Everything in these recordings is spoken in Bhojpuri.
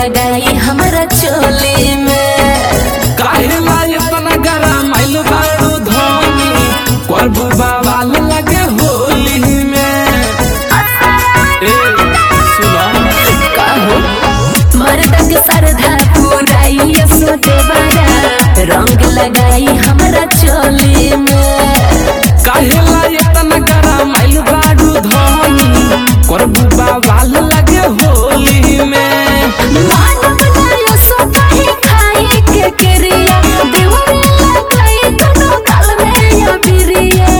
लगाई हमारा चोली में काहे ला इतना गरम आइल बारू धोनी करबू बवाल लगे होली में ए सुना कहो मर्द के सरधा पुराई सोते बारा रंग लगाई हमारा चोली में काहे ला इतना गरम आइल बारू धोनी करबू बवाल लगे होली में मान बनायो सो कहीं खाई के क्रिया देवरी लगाई दोनों गाल में या बिरिया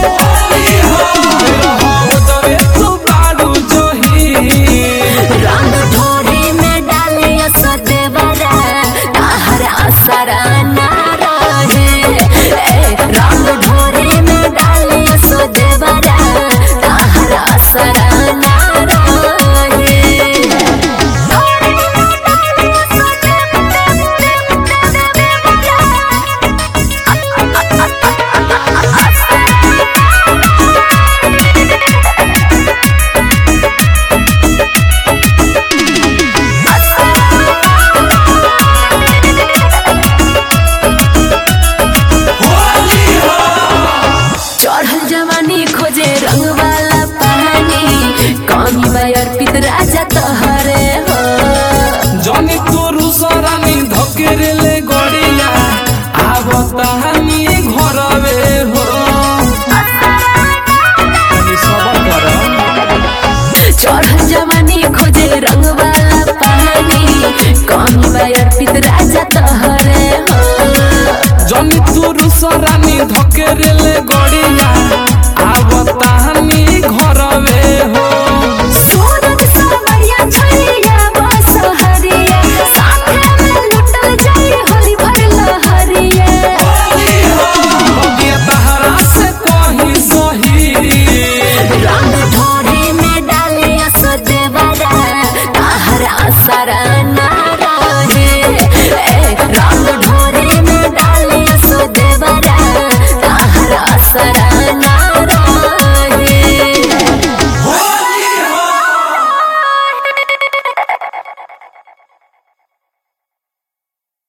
तोरे तू बारू जोही रंग ढोरी में डालिया सदे बरा ताहर असर ना रहे ए, रंग ढोरी में डालिया सदे बरा ताहर असर ना रहे चढ़ल जवानी खोजे रंग वाला पानी कमी बायर पित राजा तहरे हो जनी तोरू सरानी धकेरे ले गड़िया आवतानी घरवे हो तनी सबर कर चढ़ल जवानी खोजे रंग वाला पानी कमी बायर पित राजा तहरे हो जनी तोरू सरानी धकेरे ले गड़िया